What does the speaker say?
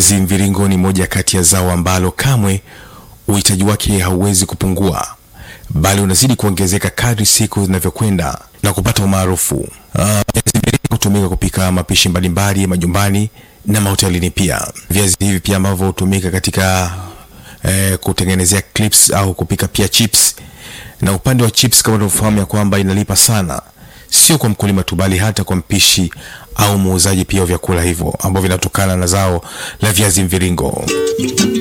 Viazi mviringo ni moja kati ya zao ambalo kamwe uhitaji wake hauwezi kupungua, bali unazidi kuongezeka kadri siku zinavyokwenda na kupata umaarufu. Ah, Viazi mviringo hutumika kupika mapishi mbalimbali majumbani na mahotelini pia. Viazi hivi pia ambavyo hutumika katika eh, kutengenezea clips au kupika pia chips. Na upande wa chips, kama unavyofahamu ya kwamba inalipa sana, sio kwa mkulima tu, bali hata kwa mpishi au muuzaji pia wa vyakula hivyo ambavyo vinatokana na zao la viazi mviringo.